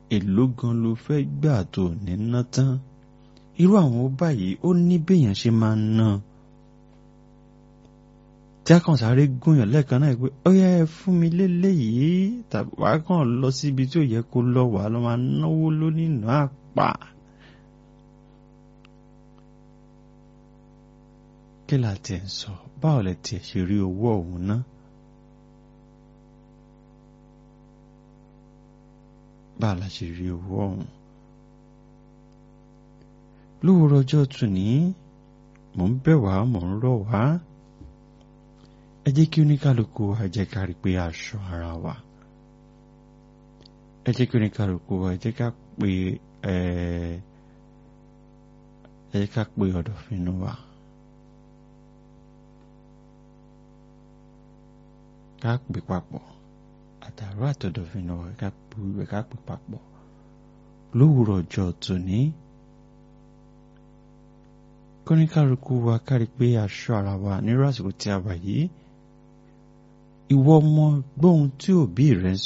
èló gan ló fẹ́ gbà tó ní ná tán irú àwọn ó báyìí ó ní béèyàn ṣe máa ń ná tí a kàn sáré gúnyàn lẹ́ẹ̀kan náà pé ó yẹ fún mi léléyìí tàbí wàá kàn lọ síbi tí ò yẹ kó lọ wàá lọ máa náwó lónìí àpà. kí la tiẹ̀ ń sọ báwo lẹ tiẹ̀ ṣe rí owó ọ̀hún ná. báwo la ṣe rí owó ọ̀hún. lówùrọ̀ ọjọ́ tòní mò ń bẹ̀ wá mò ń rọ̀ wá ẹ jẹ́ kí oníkálukú wa jẹ́ ká rí pé aṣọ ara wa ẹ jẹ́ kí oníkálukú wa jẹ́ ká pé ẹ jẹ́ ká pé ọ̀dọ̀fínú wa. ká pè papọ̀ àtàrọ àtọ̀dọ̀fínú wa ká pè wíwẹ̀ ká pè papọ̀ lówùrọ̀ ọjọ́ tòní kóníkálukú wa ká rí pé aṣọ ara wa nírú àsìkò tí a wà yìí ìwọ ọmọ gbóhun tí òbí rẹ ń